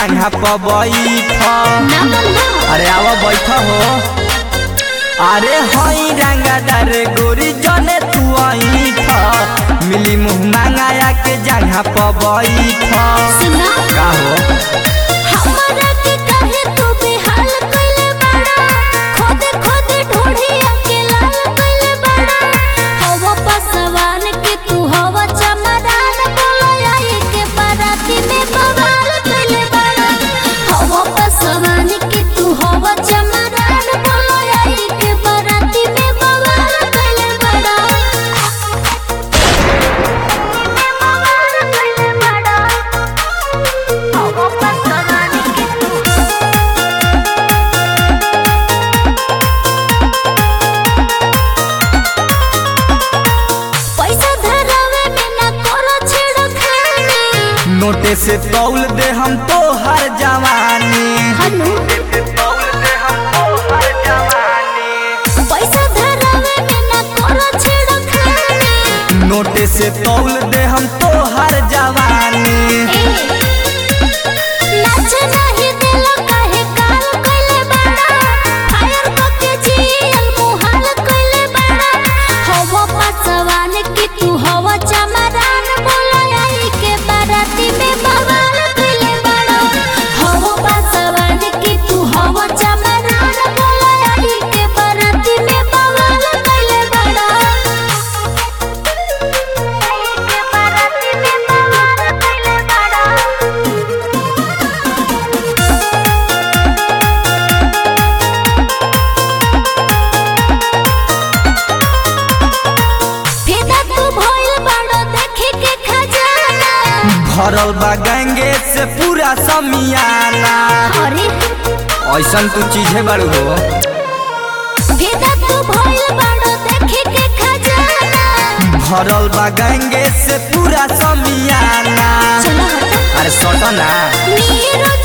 जगह पर बैठ ना बंदा अरे आवा बैठ हो अरे हई रंगादार गोरी जने तू ऐठ मिली मुँह मांगाया के जगह पर बैठ सुना का हो हमरा के काहे तू बेहाल कइले बाड़ा खोदे खोदे ढूढ़िया के लाल कइले बाड़ा हवा पसवान के तू हवा चमदान बोलो आई के बाराती में बवाल कइले बाड़ा हवा पसवान के तू हवा चमदान बोलो आई के बाराती में बवाल कइले बाड़ा बवाल कइले बाड़ा हवा पसवान के तू पैसा धरावे में ना करो छेड़खानी नोटे से तौल दे हम तो हर जवानी हनु पैसा धरावे में ना करो छेड़खानी नोटे से तौल दे हम तो हर जवानी ए नाच नहीं देलो काहे काल कइले बाड़ा फायर करके जियल मुहाल कइले बाड़ा हवा पसवान की तू हवा चमरान बोलो आई के बाराती में बवाल कइले बाड़ा हवा पसवान की तू हवा चमरान बोलो आई के बाराती में बवाल कइले बाड़ा आई के बाराती में बवाल कइले बाड़ा फेदा तू भइल बाड़ो देखे के खजाना भरल बा गंगे से पूरा समियाना अरे ऐसन तू चीजे बड़ू हो फेदा तू भइल बाड़ो देखे के खजाना भरल बा गंगे से पूरा समियाना चलो हटा अरे सटना नीरज